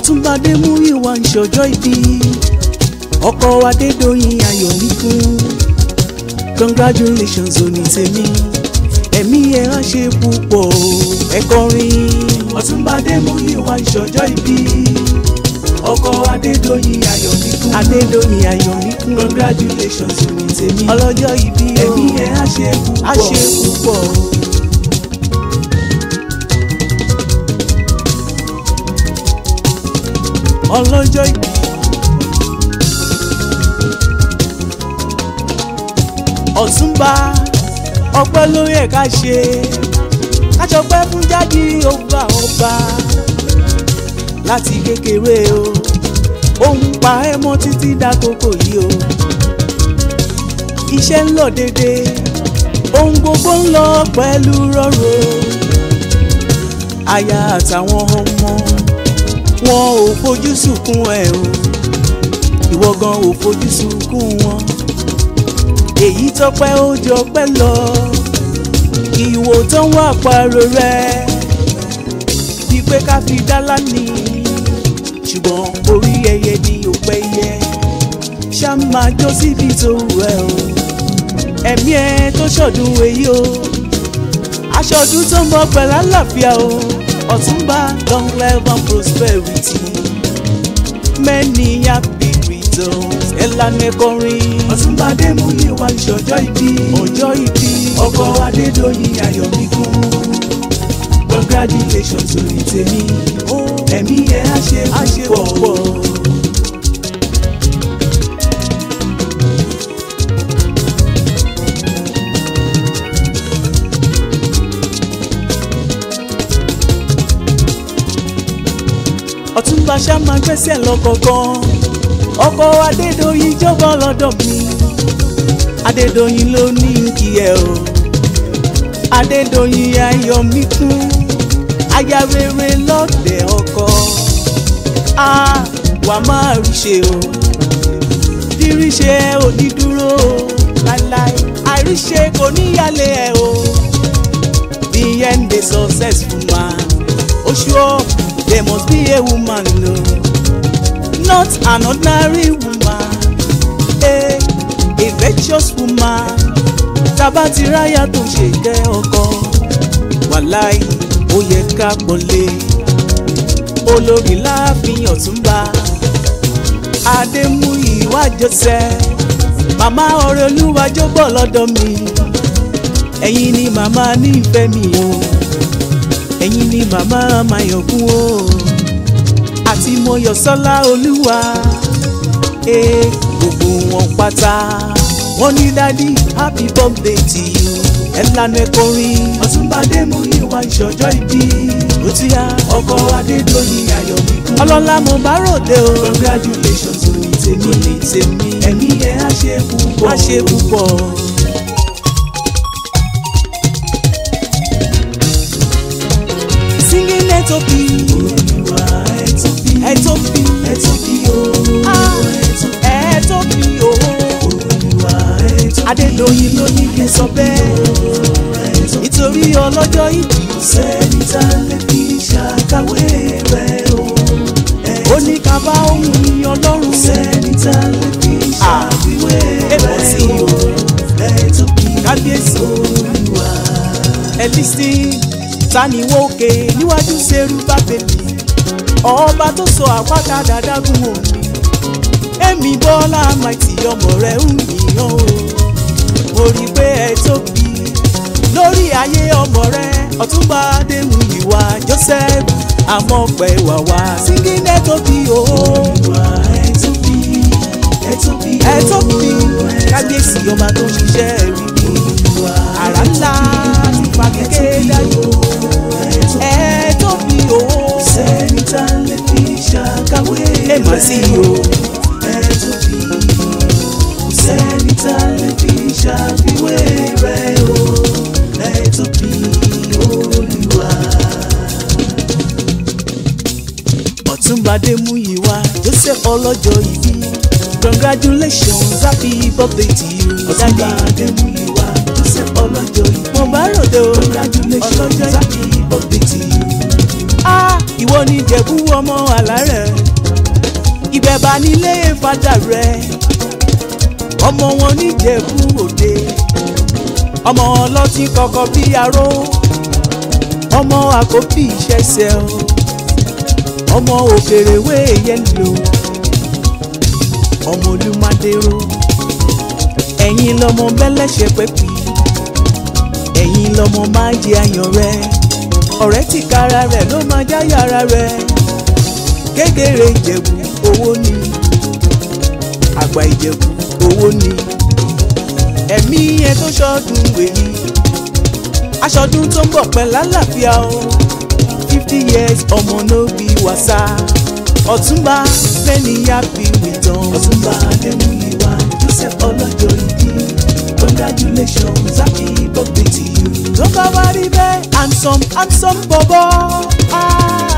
ọ̀túnba adémúyìwá ń ṣọjọ́ ìbí ọkọ adédọ̀yìn ayọ̀míkún congratulations òní tèmi ẹ̀mí ẹ̀ á ṣe púpọ̀ ẹ kọrin ọ̀túnba adémúyìwá ń ṣọjọ́ ìbí ọkọ adédọ̀yìn ayọ̀míkún adédọ̀yìn ayọ̀míkún congratulations òní tèmi ọlọ́jọ́ ìbí ẹ̀mí ẹ̀ á ṣe púpọ̀ á ṣe púpọ̀. ọlọ́jọ́ ìbí. ọ̀túnba ọpẹ́ ló yẹ ká ṣe káṣọpẹ́ fún jáde ọba ọba láti kékeré o òun pa ẹ́ mọ́ títí dákòókò yìí o iṣẹ́ ń lọ dédé ohun gbogbo ń lọ pẹ̀lú rọ̀rọ̀ aya àtàwọn ọmọ wọn ò fojú sunkún ẹ o ìwọ gan ò fojú sunkún wọn èyí tọpẹ́ ó jọ pẹ́ lọ ìwò tó ń wà pààrọ̀ rẹ bíi pé ká fi dálá ní ṣùgbọ́n orí ẹyẹ ni ò pẹ́ yẹ ṣá máa jó síbi tó wù ẹ́ o ẹ̀mí ẹ tó ṣọdún èyí o aṣọdún tó ń bọ̀ pẹ̀lú àlàáfíà o ọ̀túnba long life and prosperity many happy returns ẹ̀lànà kọrin. ọ̀túnba adémúyìwá ìṣọjọ́ ìbí ọjọ́ ìbí ọkọ adédọ̀yìn ayọ̀míkún congratulations orí tèmi ẹ̀mí ẹ̀ á ṣe púpọ̀. ọ̀túnba ṣá máa gbẹ́sẹ̀ lọ́kọ̀ọ̀kan ọkọ adédọ̀yìn jọba lọ́dọ̀ mi adédọ̀yìn ló ní kí ẹ o adédọ̀yìn ayọ̀ mi kún aya rere lọ́dẹ̀ ọkọ a wà máa rí ṣe o rírí ṣe ẹ ò ní dúró o láíláí àìríṣe kò níyàlé ẹ o the end a successful man o sure there must be a woman o. No not an ordinary woman eh, a virtuous woman tábà ti ráyà tó ṣe kẹ́ ọkọ wàláì ó yẹ ká pọ̀lé olórí láàfin ọ̀túnba adémúyìwá joseph màmá ọ̀rẹ́ olúwàjò bọ̀ lọ́dọ̀ mi ẹ̀yin ni màmá nífẹ̀ẹ́ mi o ẹ̀yin ni màmá mayọ̀kún o àti mọ̀yọ̀sọ́lá olúwa ee gbogbo wọn pátá wọn ní dádì happy birthday to you ẹ lànà ẹkọrin ọ̀túnba adémúyìwá ìṣọjọ́ ìbí ó ti yá ọkọ adédọ̀yìn ayọ̀míkún ọlọ́lá mo bá ròde o congratulations òní tèmi ní tèmi ẹ̀mí ẹ̀ á ṣe púpọ̀ á ṣe púpọ̀. singing etobi olùwà etobi etobi etobi ooo etobi ooo olùwà etobi adédọ̀yìn ló ní kí n sọ bẹ́ẹ̀ nítorí ọlọ́jọ́ ìbí sẹ́ni tá lè fi ṣàkàwé rẹ̀ o ó ní ká bá ohun ní ọlọ́run sẹ́ni tá lè fi ṣàfiwé rẹ̀ o etobi kábíyèsí olùwà ẹ̀ lísì tani wo òkè níwájú ṣerú bá bèbí ọba tó sọ àpáta dáadágún òní èmi bọ́lá maiti ọmọ rẹ̀ ń yìnyín o mo rí i pé ẹ tóbi lórí ayé ọmọ rẹ̀ ọ̀túnba adéhùnyìwá joseph amọ̀pẹ̀ wàwá síngínẹ́ tóbi o. ẹ tóbi ẹ tóbi ẹ tóbi kábíyèsí ọba tó ń ṣiṣẹ́ rí mi àrà ńlá ti fa kékeré dájú ẹ tóbi o. sẹ́ni tá lè fi ṣàkàwé rẹ̀ ẹ mà sí o. ẹ tóbi sẹ́ni tá lè fi ṣàfiwé rẹ̀ o. ẹ tóbi olúwa. ọ̀túnba adémúyìwá joseph ọlọ́jọ́ ìbí congratulations happy birthday to you. ọ̀túnba adémúyìwá joseph ọlọ́jọ́ ìbí. mo bá ròde o congratulations happy birthday to you. ah ìwọ ni jẹ̀bú ọmọ àlárẹ̀ ìjẹ̀bà nílé fada rẹ̀ ọmọ wọn níjẹ̀bú òde ọmọ ọlọ́tí kọ̀kọ̀ bí aró ọmọ àkóbí ìṣẹ̀ṣẹ̀ o ọmọ òkèrèwé yẹlò ọmọ olùmọdéró ẹ̀yin lọmọ bẹ́lẹ́ṣẹ̀ pẹ́pì ẹ̀yin lọmọ máa jẹ ayàn rẹ ọ̀rẹ́ tí kára rẹ̀ ló máa jáyà ara rẹ̀ kékeré ìjẹ̀bù owó ni àgbà ìjẹ̀bù owó ni ẹ̀mí ẹ tó ṣọdún wèyí aṣọdún tó ń bọ̀ pẹ́ lálàáfíà o fifty years ọmọ no be wàsá ọ̀túnba many happy returns. ọ̀túnba adémúyíwá joseph ọlọ́jọ́ ìdí congratulations happy birthday to you. tó bá wá rí bẹ́ẹ̀ handsome handsome bọ̀bọ̀ ah.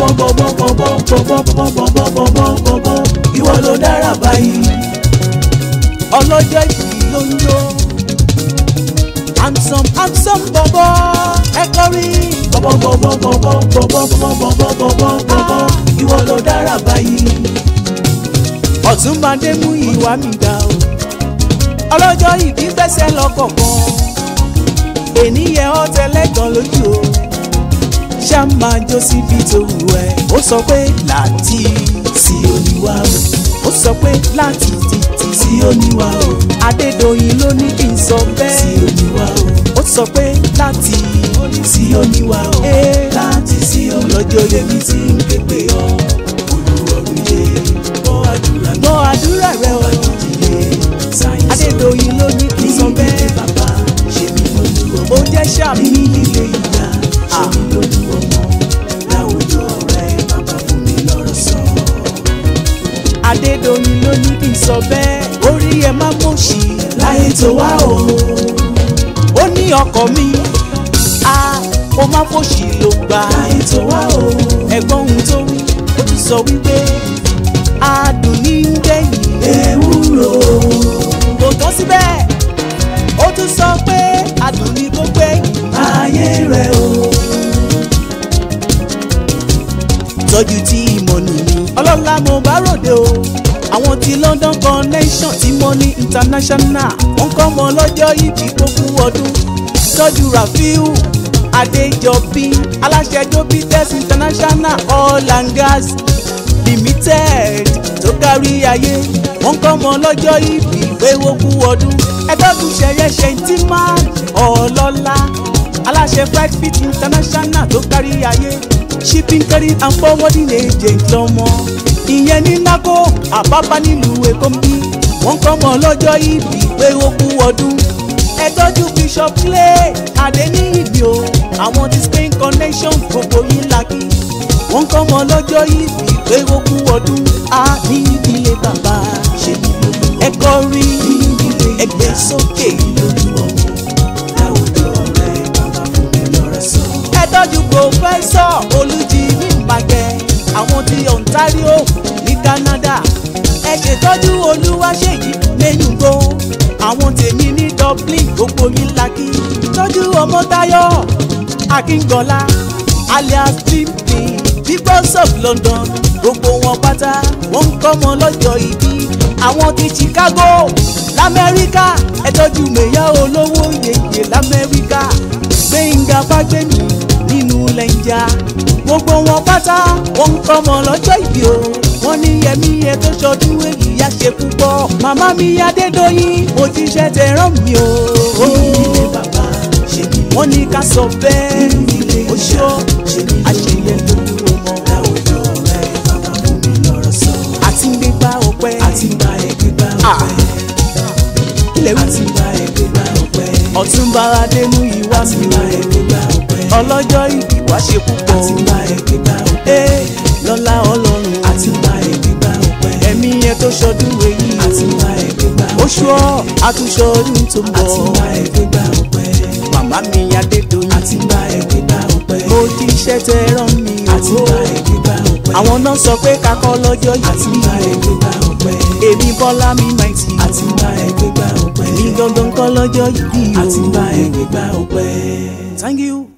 bọ́bọ́bọ́bọ́bọ́bọ́bọ́bọ́bọ́bọ́bọ́ ìwọ ló dára báyìí. ọlọ́jọ́ ìbí ló ń yó handsome handsome bọ̀bọ̀ ẹ kọrin. bọ́bọ́bọ́bọ́bọ́bọ́bọ́bọ́bọ́bọ́ ìwọ ló dára báyìí. ọ̀túnba dé mú ìwà mi dá o ọlọ́jọ́ ìbí fẹsẹ̀ lọ́kọ̀ọ̀kan ènìyàn ọ̀tẹ̀lẹ́gàn lójú o ṣá máa jó síbi tó wù ẹ́ ó sọ pé láti sí oníwà o ó sọ pé láti títí sí oníwà o Adédoyin ló ní kí n sọ sí bẹ́ẹ̀ oníwà o ó sọ pé láti sí oníwà o Ee. láti sí ọlọ́jọ́ yẹmi tí ń ké pé ọ olùwọ̀rùyé gbọ́ àdúrà gbọ́ àdúrà rẹ o ìdílé sáyẹ́nsì Adédoyin ló ní kí n sọ bẹ́ẹ̀ bàbá ṣe mí lójú ọmọ ó jẹ́ sàmì ní ilé ìyá ṣe mí lójú ọmọ láwùjọ ọ̀rẹ́ bàbá fún mi lọ́rọ̀ sọ. Adédoyin ló ní kí n sọ bẹ́ẹ̀ orí ẹ má mọ̀ọ́sì láyé tó wá o ó ní ọkọ mi a ó má fòṣì ló gbà láyé tó wá o ẹ̀gbọ́n ohun tó wí ó ti sọ wípé adùn ní ń gbẹ̀yìn ewúro kò tán síbẹ̀ ó tún sọ pé adùn ní kó gbẹ̀yìn ayé rẹ o tọ́jú tí ìmọ̀ nìyí ọlọ́lá mo bá ròde o àwọn ti London connection tí mo ní international wọ́n kọ́ mọ lọ́jọ́ ìbí tó kú ọdún tọ́jú Rafiu Adéjọbí aláṣẹ Jobites international oil and gas limited tó kárí ayé wọ́n kọ́ mọ lọ́jọ́ ìbí pé ó kú ọdún ẹgbẹ́gun ṣẹyẹ ṣe tí máa ọlọ́lá aláṣẹ flight fit international tó kárí ayé shipping carry and forwarding agent lọ́mọ ìyẹn ní nako àbábá nílùú èkó ń bí wọ́n kọ́ mọ lọ́jọ́ ìbí pé ó kú ọdún ẹ tọ́jú bishop clay adéníyìbí o àwọn ti spain connection gbogbo yín laki wọ́n kọ́ mọ lọ́jọ́ ìbí pé ó kú ọdún a ní ìdílé bàbá ṣe mí lójú ẹ kọrin ìdílé ẹ gbé sókè lójú ọmọ láwùjọ ọ̀rẹ́ bàbá fún mi lọ́rọ̀ sọ. ẹ tọ́jú pòfẹ́sọ̀ olùjì ní ìmàgẹ́ àwọn ti ontario ní canada ẹ ṣètọ́jú olúwaṣèyí lẹ́yìnbó àwọn tèmi ní dublin gbogbo yín laki tọ́jú ọmọtayọ akíngọlá alias pimpin peoples of london gbogbo wọn pátá wọn ń kọ́mọ lọ́jọ́ ìbí àwọn ti chicago lamẹ́ríkà ẹ tọ́jú mẹ́yà olówó yeye lamẹ́ríkà gbẹ̀ngà fagbẹ́mi nínú lẹ́njà gbogbo wọn pátá wọn ń kọ́mọ lọ́jọ́ ìbí o wọ́n ní yẹmí ẹ tó ṣọdún èyí á ṣe púpọ̀ màmá mi adédọ́yìn mo ti ṣe tẹ rán mi o. ìdílé bàbá ṣe mí lójú wọ́n ní ká sọ bẹ́ẹ̀ ìdílé ó ṣọ́ ṣe mí àṣeyẹ lójú ọmọ láwùjọ ọ̀rẹ́ bàbá fún mi lọ́rọ̀ sọ. àti ń gbégbá ọpẹ́ àti gba ẹgbẹ́gbá Ah. ọpẹ́ ilẹ̀ wí àti gba ẹgbẹ́gbá ọpẹ́ ọ̀túnba adémú ìwá àti mi gba o ẹgbẹ́gbá ọpẹ́ ọlọ́jọ́ ìbí wá ṣe púpọ̀ àti gba ẹgbẹ́gbá ọpẹ́ ee lọ́lá ọlọ́run àti gba ẹgbẹ́gbá ọpẹ́ ẹ̀mí yẹn tó ṣọdún èyí àti gba ẹgbẹ́gbá oṣù ọ̀ àtúnṣe ọdún tó ń àti gba bọ̀ ẹgbẹ́gbá ọpẹ́ màmá mi adédọ́yìn àti gba ẹgbẹ́gbá ọpẹ́ mo ti ṣẹ́ tẹ rán mi àti o gba ẹgbẹ́gbá ọpẹ́ àwọn náà sọ pé kakọ́ lọ́jọ́ àti yìí gba ẹgbẹ́gbá ọpẹ́ èmi bọ́lá mi máìtì àti gba ẹgbẹ́gbá ọpẹ́ èmi gangan kọ́ lọ́jọ́ yìí o àti gba ẹgbẹ́gbá ọpẹ́. thank you.